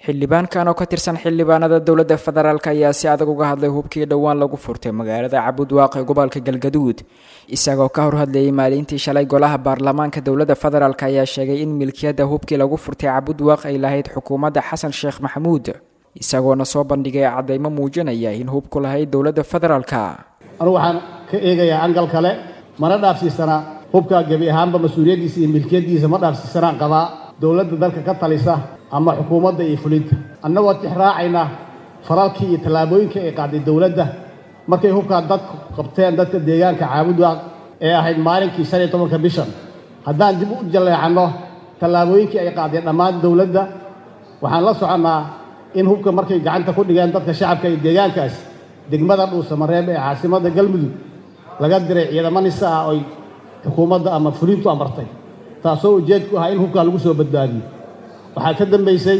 xildhibaankan oo ka tirsan xildhibaanada dowladda federaalk ayaa si adag uga hadlay hubkii dhowaan lagu furtay magaalada cabudwaaq ee gobolka galgaduud isagoo ka hor hadlayay maalintii shalay golaha baarlamaanka dowladda federaalk ayaa sheegay in milkiyadda hubkii lagu furtay cabudwaaq ay lahayd xukuumadda xasan sheekh maxamuud isagoona soo bandhigay caddaymo muujinaya in hubku lahayd dowladda federaalka anugu waxaan ka eegayaa angal kale mana dhaafsiisanaa hubka gebi ahaanba mas-uuliyaddiisa iyo milkiyaddiisa ma dhaafsiisanaan qabaa dowladda dalka ka talisa ama xukuumadda iyo fulinta annagoo tixraacayna faralkii iyo tallaabooyinkii ay qaaday dowladda markay hubkaa dadku qabteen dadka deegaanka caabudwaaq ee ahayd maalinkii shan iyo tobanka bishan haddaan dib u jalleecanno tallaabooyinkii ay qaadeen dhammaan dowladda waxaan la soconnaa in hubka markay gacanta ku dhigeen dadka shacabka iyo deegaankaas degmada dhuusamareeb ee caasimadda galmudug laga diray ciidamo nisa ah oy xukuumadda ama fulintu amartay taasoo ujeedku ahaa in hubkaa lagu soo badbaadiyo waxaa ka dambaysay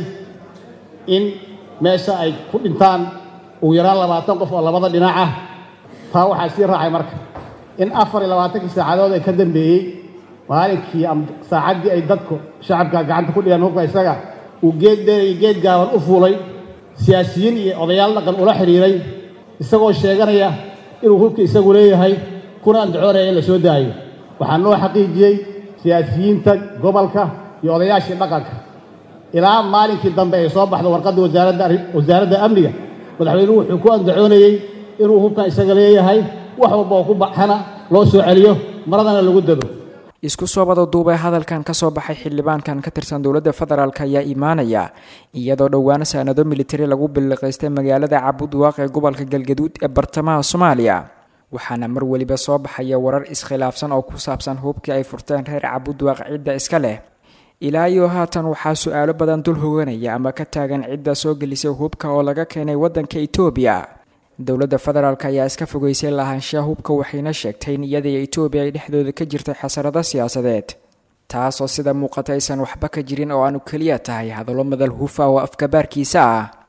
in meesha ay ku dhintaan ugu yaraan labaatan qof oo labada dhinac ah taa waxaa sii raacay marka in afar iyo labaatankii saacadood ee ka dambeeyey maalinkii ama saacaddii ay dadku shacabka gacanta ku dhigeen hubka isaga uu geed dheer iyo geed gaaban u fuulay siyaasiyiin iyo odayaal dhaqan ula xidhiiray isagoo sheeganaya inuu hubka isagu leeyahay kuna andacoonaya in la soo daayo waxaa noo xaqiijiyey siyaasiyiinta gobolka iyo odayaashii dhaqanka ilaa maalinkii dambe ay soo baxdo warqadda wasaaradda amniga madaxweynuhu wuxuu ku andacoonayey inuu hubkan isaga leeyahay wax walba oo ku baxana loo soo celiyo maradana lagu dado isku soo wada duubay hadalkan ka soo baxay xildhibaankan ka tirsan dowladda federaalk ayaa imaanaya iyadoo dhowaan saanado militari lagu billiqaystay magaalada cabudwaaq ee gobolka galgaduud ee bartamaha soomaaliya waxaana mar weliba soo baxaya warar iskhilaafsan oo ku saabsan hubkii ay furteen reer cabudwaaq cidda iska leh ilaa iyo haatan waxaa su-aalo badan dul hoganaya ama ka taagan cidda soo gelisay hubka oo laga keenay waddanka etoobiya dowladda federaalk ayaa iska fogeysay lahaanshaha hubka waxayna sheegtay in iyadaiyo etoobiya ay dhexdooda ka jirtay xasarado siyaasadeed taasoo sida muuqata aysan waxba ka jirin oo aanu keliya tahay hadallo madal hufa oo afkabaarkiisa ah